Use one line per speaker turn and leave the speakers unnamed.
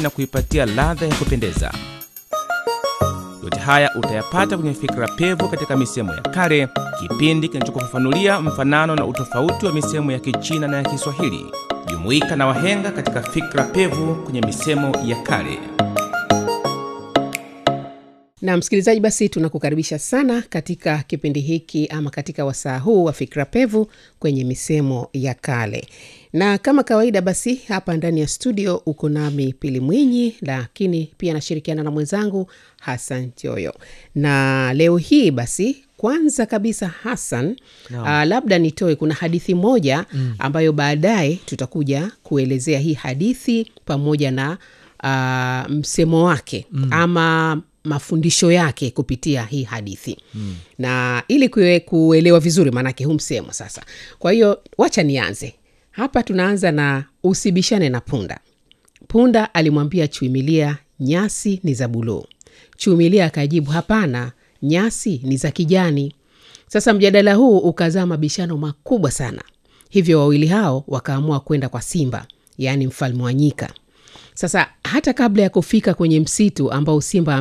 na kuipatia ladha ya kupendeza. Yote haya utayapata kwenye Fikra Pevu katika misemo ya kale, kipindi kinachokufafanulia mfanano na utofauti wa misemo ya Kichina na ya Kiswahili. Jumuika na wahenga katika Fikra Pevu kwenye misemo ya kale.
na msikilizaji basi tunakukaribisha sana katika kipindi hiki ama katika wasaa huu wa fikra pevu kwenye misemo ya kale na kama kawaida basi hapa ndani ya studio uko nami pili mwinyi lakini pia nashirikiana na mwenzangu hasan joyo na leo hii basi kwanza kabisa hasan no. uh, labda nitoe kuna hadithi moja mm. ambayo baadaye tutakuja kuelezea hii hadithi pamoja na uh, msemo wake mm. ama mafundisho yake kupitia hii hadithi mm. na ili kue, kuelewa vizuri maanake huu msemo sasa kwa hiyo wacha nianze hapa tunaanza na usibishane na punda punda alimwambia chuimilia nyasi ni za buluu chuimilia akajibu hapana nyasi ni za kijani sasa mjadala huu ukazaa mabishano makubwa sana hivyo wawili hao wakaamua kwenda kwa simba yaani mfalme wa nyika sasa hata kabla ya kufika kwenye msitu ambao simba